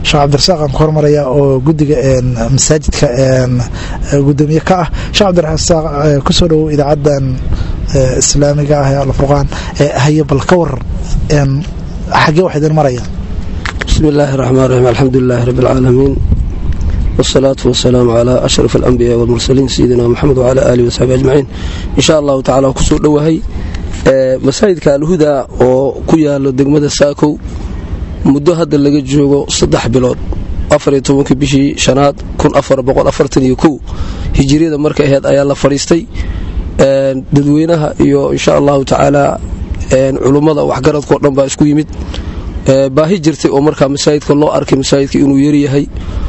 sheekh cabdirasaaq aan ku hormaraya oo guddiga masaajidka gudoomiye ka ah sheekh cabdirasaaq kusoo dhowow idaacadan islaamiga ah ee alfurqaan haye bal ka war xaggee wax idin maraya bismi illaahi raxmaan raxiim alxamdulilaahi rabbi alcaalamiin wsalaatu wasalaamu calaa ashraf alambiyaai walmursaliin sayidina moxamed wcalaa aalihi wasaxbi ajmaciin insha allahu tacala kusoo dhowahay masaajidka alhuda oo ku yaalo degmada saakow muddo hadda laga joogo saddex bilood afariyo tobankii bishii shanaad kun afar boqol afartan iyo kow hijiriyada marka aheyd ayaa la fadhiistay dadweynaha iyo insha allahu tacaala culummada waxgaradkao dhan baa isku yimid baahi jirtay oo markaa masaajidka loo arkay masaajidka inuu yaryahay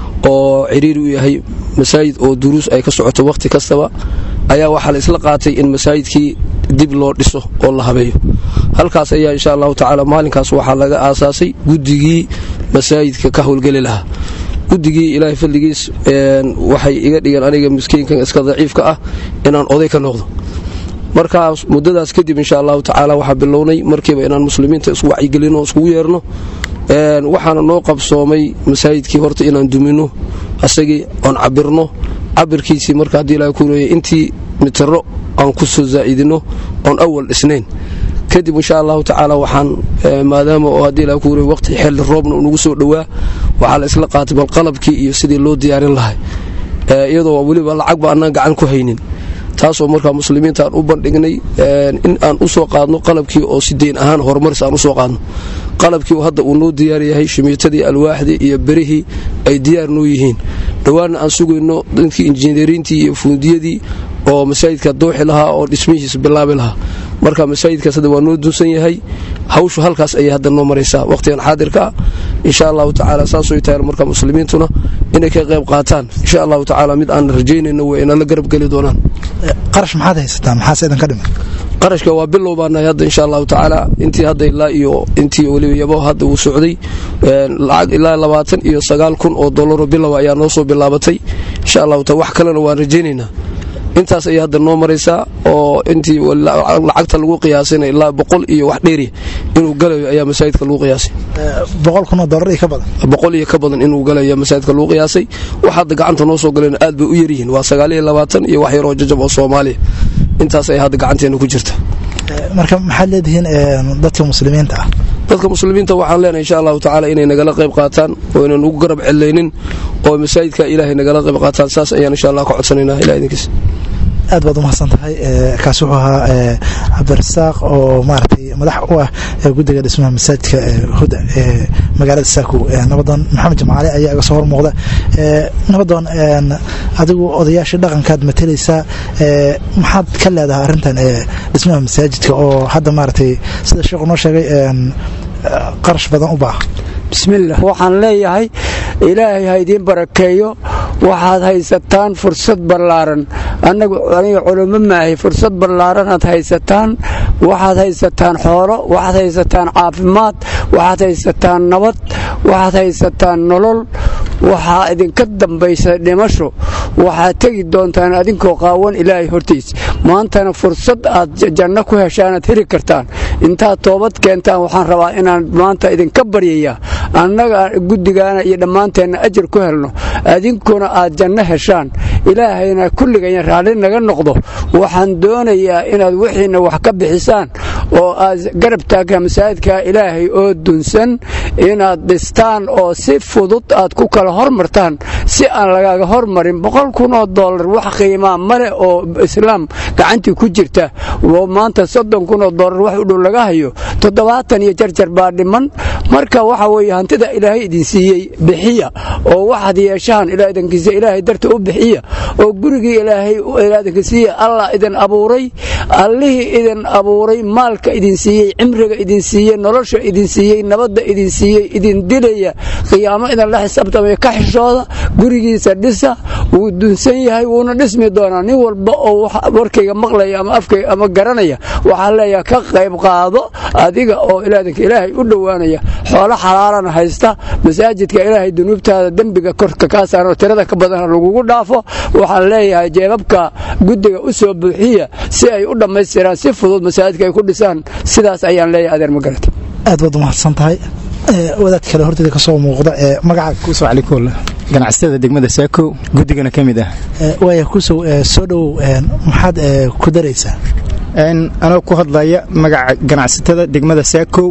oo ciriiri u yahay masaajid oo duruus ay ka socoto wakhti kastaba ayaa waxaa la isla qaatay in masaajidkii dib loo dhiso oo la habeeyo halkaas ayaa insha allahu tacaala maalinkaas waxaa laga aasaasay guddigii masaajidka ka howlgeli lahaa guddigii ilaahay fadligiis waxay iga dhigeen aniga miskiinkan iska daciifka ah inaan oday ka noqdo markaas muddadaas kadib insha allahu tacaala waxaa bilownay markiiba inaan muslimiinta isku wacyigelino o iskugu yeerno waxaana noo qabsoomay masaajidkii horta inaan dumino asagii oon cabirno cabirkiisii marka haddii ilaha ku leeyay intii mitiro aan ku soo zaa'idino oon awal dhisnayn kadib insha allahu tacaala waxaan maadaama oo haddii ilaha ku leey waqti xilli roobna unagu soo dhowaa waxaa la isla qaatay bal qalabkii iyo sidii loo diyaarin lahay iyadoo weliba lacagba annaan gacan ku haynin taasoo markaa muslimiinta aan u bandhignay in aan u soo qaadno qalabkii oo si deyn ahaan horumaris aan u soo qaadno qalabkii hadda uu noo diyaar yahay shimiitadii alwaaxdii iyo berihii ay diyaar noo yihiin dhowaanna aan sugayno dadkii injineeriintii iyo fuundiyadii oo masaajidka dooxi lahaa oo dhismihiisa bilaabi lahaa marka masaajidkaas hadda waa noo dunsan yahay hawshu halkaas ayay hadda noo maraysaa wakhtigan xaadirka ah insha allahu tacaala saasooy tahay marka muslimiintuna inay ka qayb qaataan insha allahu tacaala mid aan rajaynayno way inala garab geli doonaan qarash maxaad haysataan maxaase idinka dhiman qarashka waa bilow baanahay hadda insha allahu tacaala intii hadda ilaa iyo intii weliba yabo hadda uu socday lacag ilaa labaatan iyo sagaal kun oo dollaro bilow ayaa noo soo bilaabatay insha allahu taala wax kalena waan rajaynaynaa intaas ayay hadda noo maraysaa oo intii lacagta lagu qiyaasayna ilaa boqol iyo wax dheeri inuu galayo ayaa masaajidka lagu qiyaasay boqol kun oo dollar iyo ka badan boqol iyo ka badan inuu galayo masaajidka lagu qiyaasay wax hadda gacanta noo soo galeen aad bay u yaryihiin waa sagaal iyo labaatan iyo wax yaroo jajab oo soomaaliya intaas ay hadda gacanteena ku jirta marka maxaad leedihiin dadka muslimiinta ah dadka muslimiinta waxaan leenahay insha allahu tacaala inay nagala qayb qaataan oo inaan ugu garab celaynin oo masaajidka ilaahay nagala qayb qaataan saas ayaan insha allah ka codsanayna ilah idinkiis aad baad umahadsan tahay kaasi wuxuu ahaa cabdirasaaq oo maaragtay madax u ah guddiga dhismaha masaajidka huda ee magaalada saakow nabadoon maxamed jamaale ayaa iga soo hor muuqda nabadoon adigu odayaashii dhaqankaad matalaysaa maxaad ka leedahay arrintan dhismaha masaajidka oo hadda maaragtay sida sheekhu noo sheegay qarash badan u baaha bismillaah waxaan leeyahay ilaahay ha idiin barakeeyo waxaad haysataan fursad ballaaran annagu aniga culummo maahay fursad ballaaranaad haysataan waxaad haysataan xoolo waxaad haysataan caafimaad waxaad haysataan nabad waxaad haysataan nolol waxaa idinka dambaysa dhimasho waxaad tegi doontaan adinkoo qaawan ilaahay hortiis maantana fursad aad janno ku heshaanaad heli kartaan intaad toobad keentaan waxaan rabaa inaan maanta idinka baryayaa annaga guddigaana iyo dhammaanteenna ajar ku helno adinkuna aad janno heshaan ilaahayna kulligaya raalli naga noqdo waxaan doonayaa inaad wixiinna wax ka bixisaan oo aad garab taagtaa masaajidka ilaahay oo dunsan inaad dhistaan oo si fudud aad ku kala hormartaan si aan lagaaga hormarin boqol kun oo dollar wax qiimaa male oo islaam gacantii ku jirta oo maanta soddon kun oo dollar wax u dhow laga hayo toddobaatan iyo jarjar baa dhiman marka waxa weeye hantida ilaahay idin siiyey bixiya oo waxaad yeeshaan ilaadankiisa ilaahay darta u bixiya oo gurigii ilaahay ilaadanka siiya allah idin abuuray allihii idin abuuray maalka idin siiyey cimriga idin siiyey nolosha idin siiyey nabadda idin siiyey idin dilaya qiyaamo idin la xisaabtamaya ka xishooda gurigiisa dhisa wuu dunsan yahay wuuna dhismi doonaa nin walba oo warkayga maqlaya ama afkayga ama garanaya waxaa leeyaha ka qayb qaado adiga oo ilaadanka ilaahay u dhowaanaya xoolo xalaalana haysta masaajidka ilaahay dunuubtaada dembiga korka kaa saaran oo tirada ka badana lagugu dhaafo waxaan leeyahay jeebabka guddiga u soo buuxiya si ay u dhammaystiraan si fudud masaajidka ay ku dhisaan sidaas ayaan leeyahay adeer magarata aad baad umahadsan tahay wadaad kale horteeda kasoo muuqda ee magaca kuusow calikool ganacsatada degmada saako guddigana ka mid ah waaya kuusow soo dhowow maxaad ku daraysaa anoo ku hadlaya magaca ganacsatada degmada saakow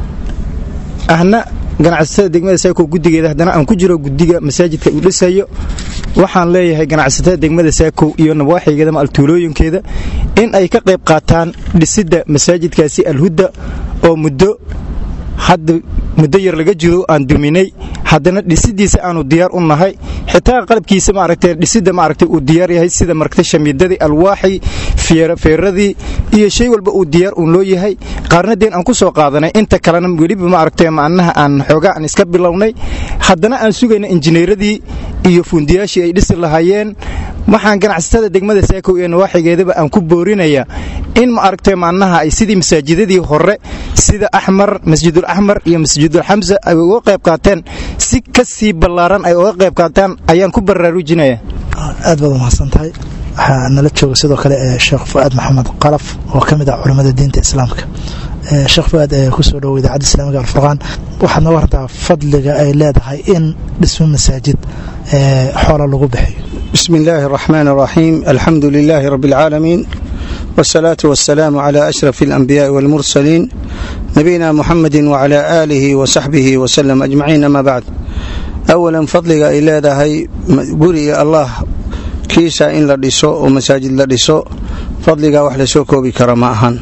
ahna ganacsatada degmada saako guddigeeda haddana aan ku jiro guddiga masaajidka uu dhisayo waxaan leeyahay ganacsatada degmada saakow iyo nabwaaxigeeda ma altuulooyinkeeda in ay ka qayb qaataan dhisidda masaajidkaasi alhudda oo muddo hadda muddo yar laga jiro aan duminay haddana dhisidiisa aanu diyaar u nahay xitaa qalabkiisa maaragtay dhisidda maaragtay uu diyaar yahay sida maaragtay shamiidadii alwaaxii feeradii iyo shay walba uu diyaar uun loo yahay qaarna deen aan ku soo qaadanay inta kalena weliba maaragtay macnaha aan xoogaa aan iska bilownay haddana aan sugayna injineeradii iyo fuundiyaashii ay dhisi lahaayeen waxaan ganacsatada degmada saakow iyo nawaaxigeedaba aan ku boorinayaa in maaragtay macnaha ay sidii masaajidadii hore sida axmar masjidul axmar iyo masjidul xamsa ay uga qayb qaateen si ka sii ballaaran ay uga qayb qaataan ayaan ku baraarujinaya aad baad umahadsan tahay waxaa nala jooga sidoo kale sheekh fu'aad maxamed qalaf oo ka mid ah culammada diinta islaamka sheekh fu'aad kusoo dhowo idaacadda islaamiga alfurqaan waxaad nooga hartaa fadliga ay leedahay in dhismo masaajid xoola lagu bixiyo بسم الله الرحمن الرحيم الحمد لله رب العالمين والصلاة والسلام على أشرف الأنبياء والمرسلين نبينا محمد وعلى آله وصحبه وسلم أجمعين ما بعد أولا فضلك إلى هاي قري الله كيسا إن لدسو ومساجد لدسو فضلك وحل سوكو بكرماءهن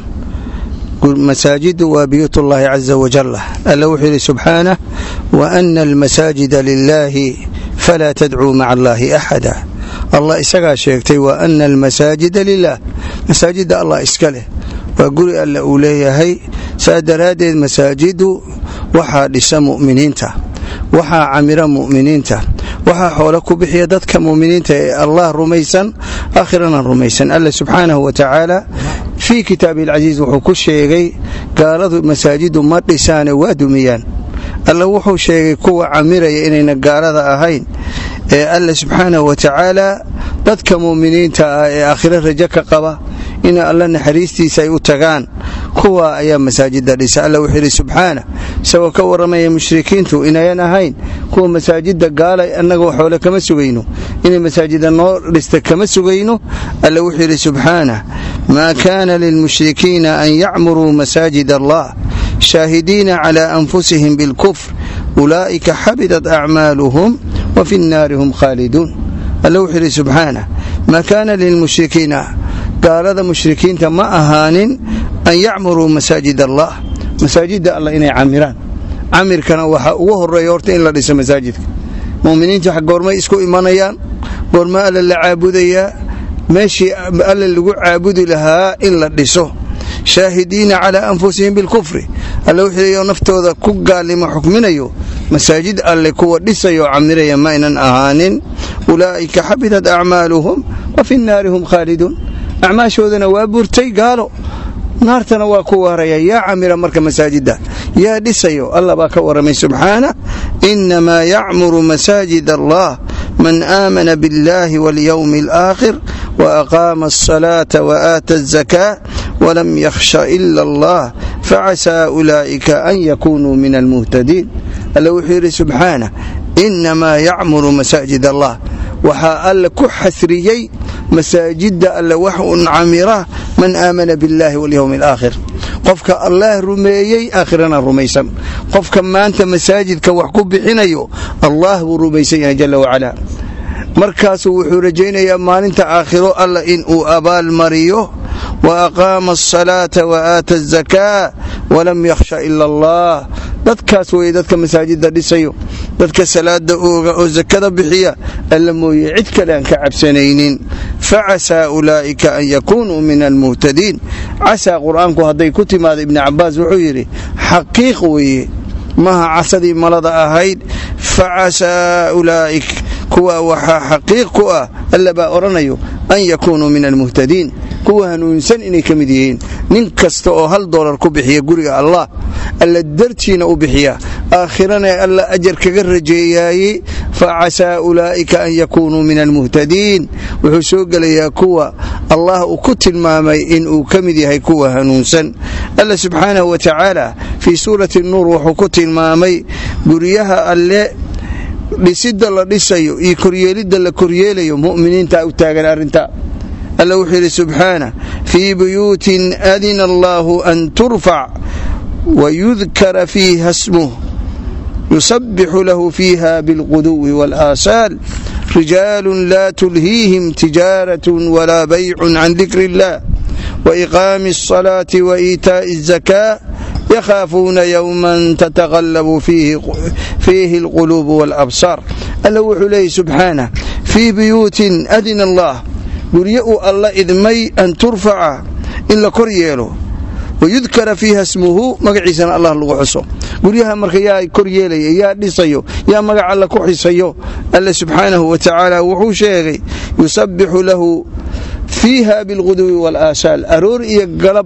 مساجد وبيوت الله عز وجل ألا سبحانه وأن المساجد لله فلا تدعوا مع الله أحدا allah isagaa sheegtay wa ana almasaajida lilah masaajidda allah iska leh waa guri alle uu leeyahay saa daraaddeed masaajidu waxaa dhisa mu'miniinta waxaa camira mu'miniinta waxaa xoolo ku bixiya dadka mu'miniinta ee allah rumaysan aakhirana rumaysan alle subxaanahu wa tacaala fii kitaabihi alcasiis wuxuu ku sheegay gaaladu masaajidu ma dhisaane waa dumiyaan alle wuxuu sheegay kuwa camiraya inayna gaalada ahayn ee alle subxaanahu wa tacaala dadka mu'miniinta ah ee aakhiro rajo ka qaba in alla naxariistiisa ay u tagaan kuwa ayaa masaajida dhisa alla wuxuu yidhi subxaana isagoo ka warramaya mushrikiintu inayan ahayn kuwa masaajida gaala annaga xoole kama sugayno inay masaajida noo dhista kama sugayno alla wuxuu yidhi subxaana maa kaana lilmushrikiina an yacmuruu masaajid allah shaahidiina cala anfusihim bilkufr ulaa'ika xabidat acmaaluhum wa fi nnaari hum khaaliduun alla wuxuu yidhi subxaana maa kaana lilmushrikiina gaalada mushrikiinta ma ahaanin an yacmuruu masaajid allah masaajidda allah inay camiraan camirkana waxaa ugu horeeya horta in la dhiso masaajidka muminiinta goormay isku imanayaan goorma alla la caabudayaa meeshii alla lagu caabudi lahaa in la dhiso shaahidiina calaa anfusihim bilkufri alla wuxuu naftooda ku gaalimo xukminayo masaajid alle kuwa dhisayo camiraya ma aynan ahaanin ulaa'ika xabitat acmaaluhum wa fi nnaari hum khaaliduun acmaashoodana waa burtay gaalo naartana waa ku waaraya yaa camira marka masaajidda yaa dhisayo allah baa ka warramay subxaana inamaa yacmuru masaajid allah man aamana biاllahi waاlyowmi alaakhir waaqaama alsalaata waaata azakaa walam yakhsha ila allah facasaa ulaa'ika an yakunuu min almuhtadiin alla wuxuu yidhi subxaana inamaa yacmuru masaajid allah waxaa alle ku xasriyey masaajidda alle wax un camira man aamana biاllahi walyowmi alaakhir qofka allaah rumeeyey aakhirana rumaysan qofka maanta masaajidka wax ku bixinayo allah buu rumaysan yahay jala wacalaa markaasuu wuxuu rajaynayaa maalinta aakhiro alla in uu abaal mariyo wa aqaama asalaata wa aata azakaa walam yakhsha ila allah dadkaas weye dadka masaajidda dhisayo dadka salaada ooga oo sakada bixiya alla mooye cid kale aan ka cabsanaynin facasaa ulaa'ika an yakunuu min almuhtadiin casaa qur'aanku hadday ku timaada ibni cabbaas wuxuu yidhi xaqiiq weeye maha casadii malada ahayd facasaa ulaa'ik kuwa waxaa xaqiiq ku ah alla baa odhanayo an yakunuu min almuhtadiin kuwa hanuunsan inay ka mid yihiin nin kasta oo hal doolar ku bixiya guriga allah alla dartiina u bixiya aakhirana alla ajar kaga rajeeyaayey facasaa ulaa'ika an yakuunuu min almuhtadiin wuxuu soo gelayaa kuwa allah uu ku tilmaamay inuu ka mid yahay kuwa hanuunsan alla subxaanahu wa tacaala fii suurati nuur wuxuu ku tilmaamay guryaha alle dhisidda la dhisayo iyo koryeelidda la koryeelayo mu'miniinta u taagan arrinta alla wuxuu yidhi subxaana fii buyuutin adina allaahu an turfac wayudkara fiiha smuh yusabixu lahu fiiha bilquduwi wاlaasaal rijaalu laa tulhiihim tijaaraة walaa baycu can dikri اllah waiqaami الصalaaةi waإiitaaءi الزakاة yakhaafuuna yowma tataqallabu fiihi اlquluub wاlabsaar alla wuxuu leeyay subxaanah fii buyuutin adina allah guryo uu alla idmay an turfaca in la kor yeelo wayudkara fiiha smuhu magaciisana allah lagu xuso guryaha marka yaa kor yeelaya yaa dhisayo yaa magac alla ku xisayo alle subxaanahu wa tacaala wuxuu sheegay yusabbixu lahu fiiha bilquduwi wاlaasaal aroor iyo galab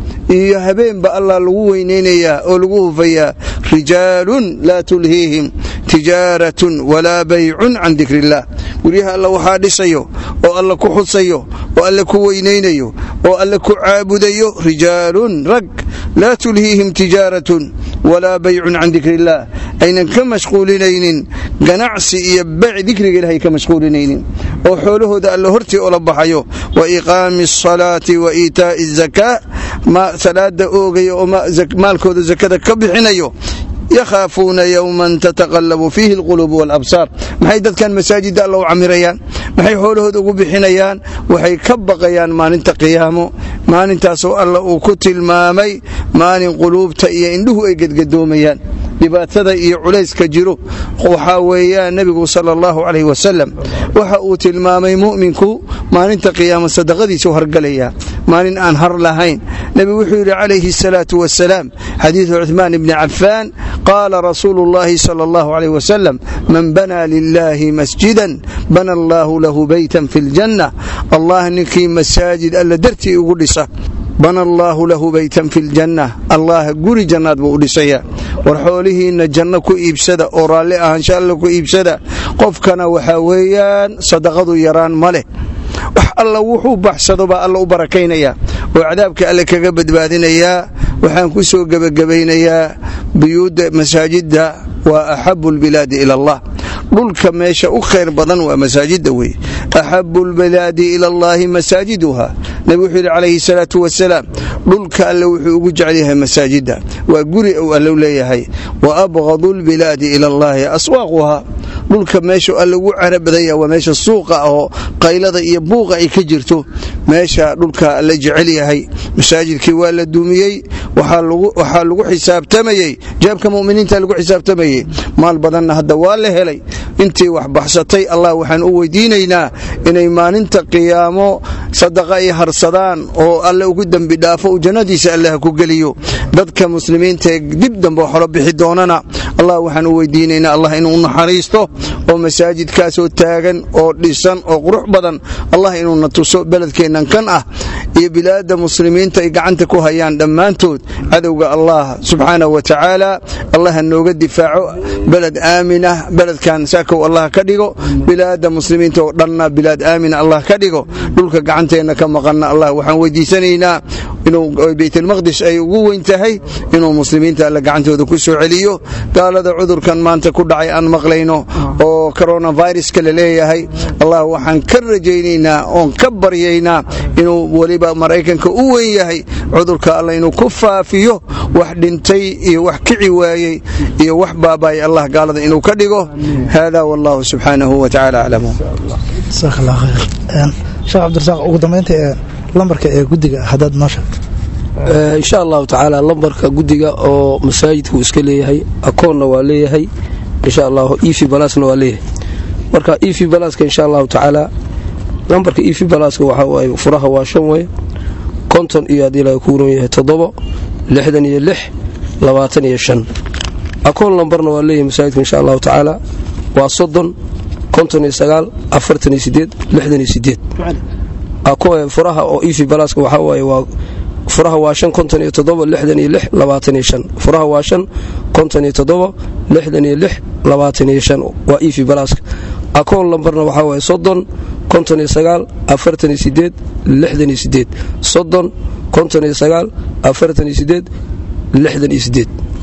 iyo habeenba allah lagu weynaynayaa oo lagu hufayaa rijaalun laa tulhiihim tijaaratun walaa baycun can dikri illah guryaha alla waxaa dhisayo oo alla ku xusayo oo alle ku weynaynayo oo alle ku caabudayo rijaalun rag laa tulhiihim tijaaratun walaa baycun can dikri illaah aynan ka mashquulinaynin ganacsi iyo beyc dikriga ilahay ka mashquulinaynin oo xoolahooda alle hortii ola baxayo wa iqaami asalaati wa iitaa'i azakaa salaada oogaya oo maalkooda zakada ka bixinayo yakhaafuuna yowman tataqallabu fiihi alquluub waalabsaar maxay dadkan masaajidda alla u camirayaan maxay xoolahooda ugu bixinayaan waxay ka baqayaan maalinta qiyaamo maalintaasoo alla uu ku tilmaamay maalin quluubta iyo indhuhu ay gedgadoomayaan dhibaatada iyo culayska jiro waxaa weeyaan nebigu sala allahu calayh wasalam waxa uu tilmaamay mu'minku maalinta qiyaamo sadaqadiisu hargalayaa maalin aan har lahayn nebigu wuxuu yidhi calayhi asalaatu wasalaam xadiidu cuhmaan ibni cafaan qaala rasuulu llahi sala allahu calayh wasalam man banaa lilaahi masjidan bana allaahu lahu beytan fi ljanna allah ninkii masaajid alla dartii ugu dhisa bana allaahu lahu beytan fi ljanna allah guri jannaad buu u dhisayaa war xoolihiinna janno ku iibsada oo raalli ahaansha alla ku iibsada qofkana waxaa weeyaan sadaqadu yaraan ma leh wax alla wuxuu baxsado baa alla u barakaynayaa oo cadaabka alle kaga badbaadinayaa waxaan ku soo gebagabaynayaa buyuudda masaajidda waa axabu lbilaadi ila allah dhulka meesha u khayr badan waa masaajidda wey axabu lbilaadi ila allaahi masaajiduha nebi wuxuu yidhi calayhi salaatu wasalaam dhulka alle wuxuu ugu jecel yahay masaajidda waa guri uu allu leeyahay wa abqadu lbilaadi ila allaahi aswaaquha dhulka meesha alle ugu cara badanya waa meesha suuqa ahoo qaylada iyo buuqa ay ka jirto meesha dhulka alle jecel yahay masaajidkii waa la duumiyey waxaa lagu xisaabtamayey jaabka muminiinta lagu xisaabtamayey maal badanna hadda waa la helay intii wax baxsatay allah waxaan u weydiinaynaa inay maalinta qiyaamo sadaqa ay harsadaan oo alle ugu dembi dhaafo uu jannadiisa allah ku geliyo dadka muslimiinta ee dib dambe xolo bixi doonana allah waxaan u weydiinaynaa allah inuu naxariisto oo masaajidkaasoo taagan oo dhisan oo qurux badan allah inuuna tuso beledkeennan kan ah iyo bilaadda muslimiinta ay gacanta ku hayaan dhammaantood cadowga allah subxaanahu wa tacaala allah ha nooga difaaco beled aamin ah beledkan saakow allah ka dhigo bilaadda muslimiinta oo dhanna bilaad aamina allah ka dhigo dhulka gacanteenna ka maqanna allah waxaan weydiisanaynaa inuu baytulmaqdis ay ugu weyn tahay inuu muslimiinta alle gacantooda ku soo celiyo gaalada cudurkan maanta ku dhacay aan maqlayno oo coronaviruska la leeyahay allah waxaan ka rajaynaynaa oon ka baryaynaa inuu weliba maraykanka u weyn yahay cudurka alla inuu ku faafiyo wax dhintay iyo wax kici waayey iyo wax baabaay allah gaalada inuu ka dhigo hada wallahu subxaanahu wa tacaala aclamu jasaak allah khayr sheekh cabdirasaaq ugu dambaynta ee lambarka ee guddiga haddaad noo sheegto insha allahu tacaala lambarka guddiga oo masaajidku iska leeyahay akoonna waa leeyahay insha allah efi balasna waa leeyahay marka efi balaska insha allahu tacaala lambarka efi balaska waxa waaye furaha waa shan wey konton iyo haddii laga ku ron yahay toddobo lixdan iyo lix labaatan iyo shan akoon lambarna waa leeyahay masaajidka insha allahu tacaala waa soddon konton iyo sagaal afartan iyo sideed lixdan iyo sideed furaha oo efi balaska waxaa waaye waa furaha waa shan konton iyo toddoba lixdan iyo lix labaatan iyo shan furaha waa shan konton iyo toddoba lixdan iyo lix labaatan iyo shan waa efi balaaska akoon lambarna waxaa waaye soddon konton iyo sagaal afartan iyo sideed lixdan iyo sideed soddon konton iyo sagaal afartan iyo sideed lixdan iyo sideed